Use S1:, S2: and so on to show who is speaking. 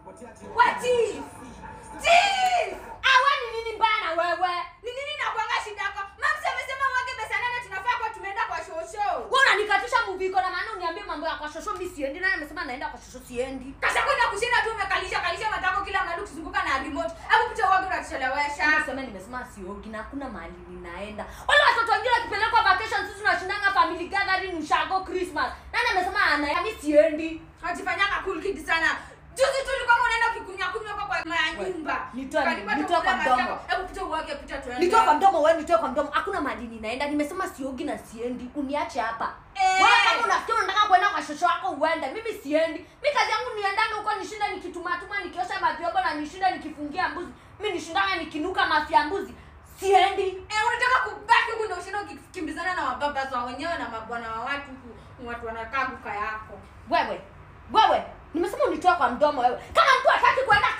S1: We chief. Chief! Ah, we ni nini mbaya na wewe? Ni nini nakuanga shida yako? Mama amesema mwage pesa nane tunafaa kwa tumeenda kwa shosho.
S2: Wewe unanikatisha muviko na maana uniambie mambo ya kwa shosho mimi siendi naye amesema naenda kwa shosho siendi.
S1: Kasha kwenda kushinda tu umekalisha kalisha matako kila mahali ukizunguka na remote. Hebu picha uwage unatuchelewesha.
S2: Sema nimesema siogi na hakuna mahali ninaenda. Wale watoto wengine wakipelekwa vacation sisi tunashindanga family gathering ushago Christmas. Nani amesema ana mimi siendi?
S1: Wajifanyanga cool kid sana. Juzi tu ulikuwa unaenda ukikunya kunywa kwa kwa
S2: We,
S1: nyumba.
S2: nitoe-
S1: Ukanipa
S2: nitoe
S1: tu
S2: kwa
S1: kula
S2: mdomo.
S1: maji yako. Hebu picha uwage picha tuende.
S2: Nitoe kwa mdomo wewe, nitoe kwa mdomo. Hakuna mahali ninaenda. Nimesema siogi na siendi. Uniache hapa.
S1: Eh.
S2: Wewe kama unafikiri unataka kwenda kwa shosho wako uende, mimi siendi. Mimi kazi yangu niendanga huko nishinda nikituma tuma nikiosha mavyombo na nishinda nikifungia mbuzi. Mimi nishindanga nikinuka mafia mbuzi. Siendi.
S1: Eh, unataka kubaki huku ndio ushinda ukikimbizana na mababa za wenyewe na mabwana wa watu huku watu wanakaa kuka yako.
S2: Wewe. Wewe. Nimesema unitoe kwa mdomo wewe. Kama mtu hataki kwenda